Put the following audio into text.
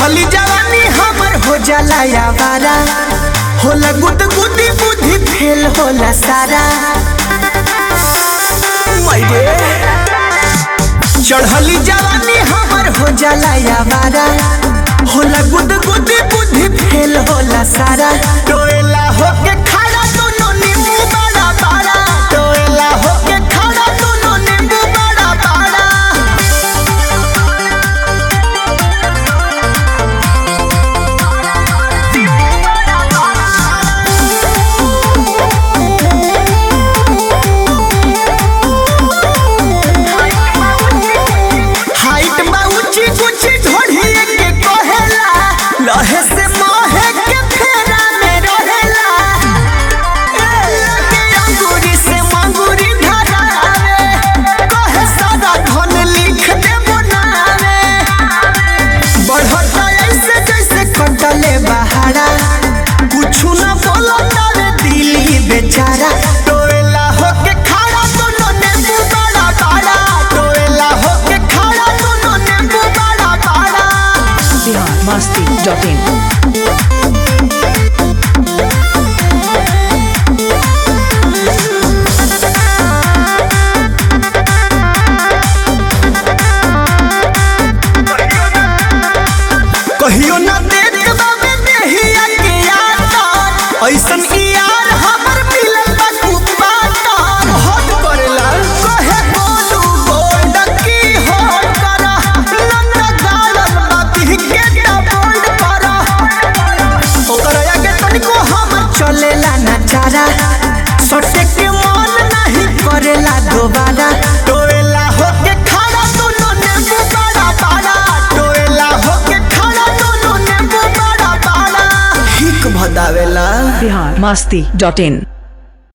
चढ़ली जवानी हमर हो जाला यावारा होला गुद गुदी बुद्धि फेल होला सारा मैरे चढ़ली जवानी हमर हो जाला यावारा होला गुद गुदी बुद्धि फेल होला सारा टोएला होके खड़ा दोनों नींबू बड़ा बड़ा टोएला होके खड़ा दोनों नींबू बड़ा बड़ा हाइट बा ऊंची ऊंची ढोढ़िए के कहेला लहे से मोहे के फेरा में रहेला ए, लगे अंगूरी से मंगूरी धरावे कहे सारा धन लिख दे बनावे बढ़ता ऐसे जैसे कटले बहारा कुछु न बोलता रे दिली बेचारा टोएला होके खड़ा दोनों नींबू बड़ा बड़ा टोएला होके खड़ा दोनों नींबू बड़ा बड़ा बिहार मस्ती डॉट इन कहियो न देख बाबे देहिया के यार ऐसन ई यार हमर मिलल बा कुपाता हट करेला कहे बोलू गोल्ड की होट करा नन्ना गालन बाती के ता बोल्ड करा ओकर आगे तनिको हम चलेला ना चारा सटे के मन नहीं करेला दोबारा टोएला होके खड़ा दोनों नींबू बड़ा बड़ा टोएला होके खड़ा दोनों नींबू बड़ा बड़ा हिक भदावेला बिहार मस्ती डॉट इन